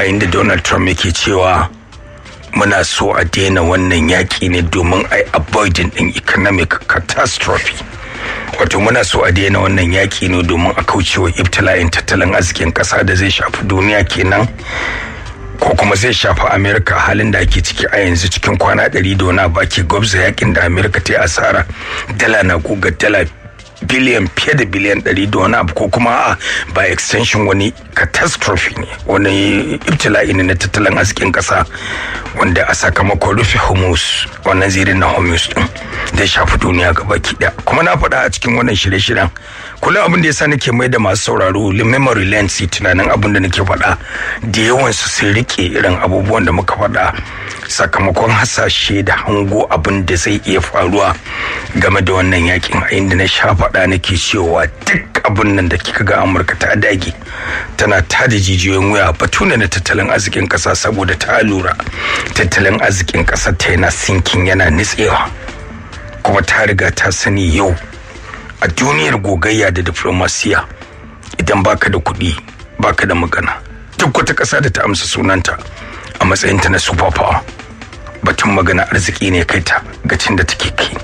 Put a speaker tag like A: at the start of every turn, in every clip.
A: a inda donald trump yake cewa muna so a daina wannan yaƙi ne domin a avoiding ɗin economic catastrophe wato muna so a daina wannan yaƙi ne domin a kaucewa ibtila'in tattalin arzikin ƙasa da zai shafi duniya kenan ko kuma zai shafi amerika halin da ake ciki a yanzu cikin kwana ɗari da wani baki gwabza yakin da amerika ta yi asara dala na guga dala biliyan fiye da biliyan ɗari da wani abu ko kuma a by extension wani catastrophe ne wani ibtila'i ne na tattalin arzikin ƙasa wanda a sakamakon rufe hormuz wannan zirin na hormuz din zai shafi duniya gaba ɗaya kuma na faɗa a cikin wannan shirye-shiryen kullum abin da yasa nake mai da masu sauraro memory lens tunanin abin da nake faɗa da yawan su sun rike irin abubuwan da muka faɗa sakamakon hasashe da hango abin da zai iya faruwa game da wannan yakin a inda na sha faɗa nake cewa duk abin nan da kika ga amurka ta dage tana tada jijiyoyin wuya batu ne na tattalin arzikin ƙasa saboda ta lura tattalin arzikin ƙasar ta yana sinkin yana nitsewa kuma ta riga ta sani yau a duniyar gogayya da diplomasiya idan baka da kuɗi baka da magana duk wata ƙasa da ta amsa sunanta a matsayinta na super power batun magana arziki ne kai ta gacin da take kai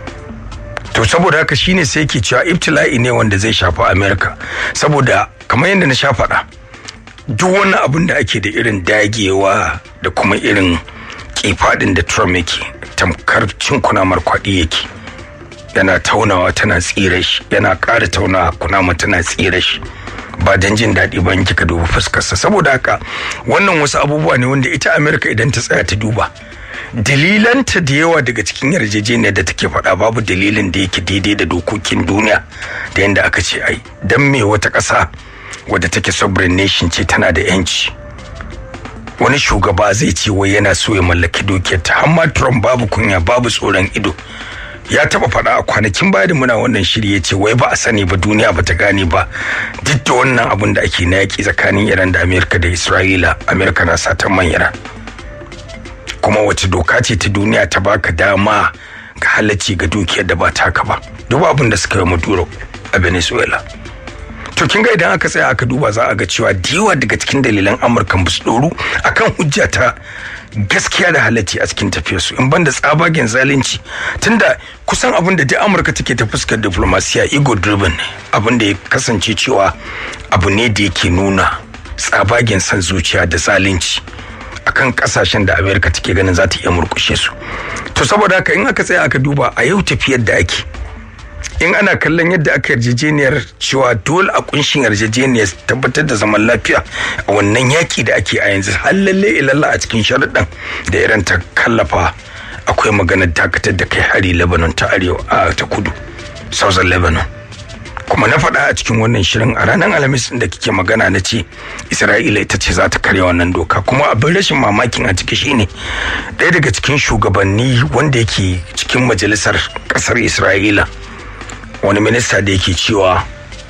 A: to saboda haka shine sai ke cewa ibtila'i ne wanda zai shafi america saboda kamar yadda na sha faɗa duk wani abin da ake da irin dagewa da kuma irin kifadin da trump yake tamkar cin kunamar kwaɗi yake yana taunawa tana tsira shi yana ƙara taunawa kunama tana tsira shi ba don jin daɗi ba in kika duba fuskarsa saboda haka wannan wasu abubuwa ne wanda ita amerika idan ta tsaya ta duba dalilanta da yawa daga cikin yarjejeniyar da take faɗa babu dalilin da yake daidai da dokokin duniya da yadda aka ce ai don me wata ƙasa wadda take sovereign nation ce tana da yanci wani shugaba zai ce wai yana so ya mallaki dukiyar ta amma trump babu kunya babu tsoron ido ya taba faɗa a kwanakin baya da muna wannan shiri ya ce wai ba a sani ba duniya ba ta gane ba duk da wannan abun da ake na yaƙi tsakanin iran da amerika da isra'ila amerika na satan man iran kuma wace doka ce ta duniya ta baka dama ga halacci ga dukiyar da ba taka ba duk abin da suka yi maduro a venezuela to kin ga idan aka tsaya aka duba za a ga cewa diwa daga cikin dalilan amurka ba su doru akan hujja ta gaskiya da halacci a cikin tafiyarsu in banda tsabagen zalunci tunda kusan abin da duk amurka take ta fuskar diplomasiya ego driven ne abin da ya kasance cewa abu ne da yake nuna tsabagen san zuciya da zalunci akan kasashen da amerika take ganin za ta iya murkushe su to saboda haka in aka tsaya aka duba a yau tafiyar da ake in ana kallon yadda aka yarjejeniyar cewa dole a kunshin yarjejeniyar tabbatar da zaman lafiya a wannan yaki da ake a yanzu har lalle ilalla a cikin sharuɗan da iran ta kallafa akwai maganar dakatar da kai hari lebanon ta arewa a ta kudu southern lebanon kuma na faɗa a cikin wannan shirin a ranar alhamis da kike magana na ce isra'ila ita ce za ta karya wannan doka kuma abin rashin mamakin a ciki shine ɗaya daga cikin shugabanni wanda yake cikin majalisar ƙasar isra'ila wani minista da yake cewa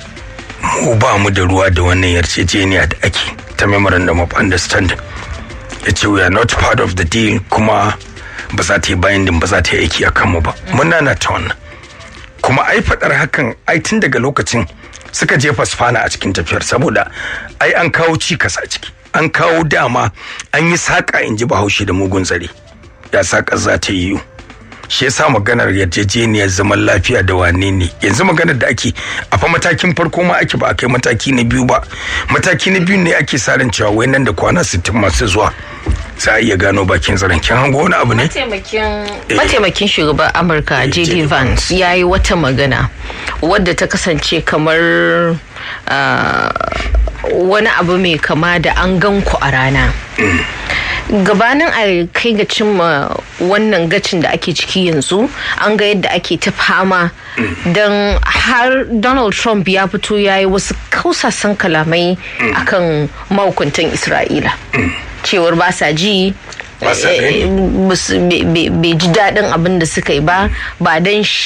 A: mu ba mu da ruwa da wannan yarjejeniya da ake ta memorandum of understanding ya ce we are not part of the deal kuma ba za ta yi binding ba za ta yi aiki a kanmu ba muna na ta wannan kuma ai faɗar hakan ai tun daga lokacin suka jefa sfana a cikin tafiyar saboda ai an kawo cikas a ciki an kawo dama an yi saƙa in ji bahaushe da mugun tsare ya saƙa za ta yi shi yasa maganar yarjejeniyar zaman lafiya da wane ne yanzu maganar da ake a fa matakin farko ma ake ba a kai mataki na biyu ba mataki na biyu ne ake sa ran cewa wai nan da kwana 60 masu zuwa za a iya gano bakin zaren kin hango wani abu ne
B: mataimakin shugaban amurka jd vance ya yi wata magana wadda ta kasance kamar wani abu mai kama da an gan ku a rana gabanin a kai ga cimma wannan gacin da ake ciki yanzu an ga yadda ake ta fama don har donald trump ya fito ya yi wasu kausasan kalamai akan mahukuntan isra'ila cewar ba sa ji bai ji daɗin abin da suka yi ba ba don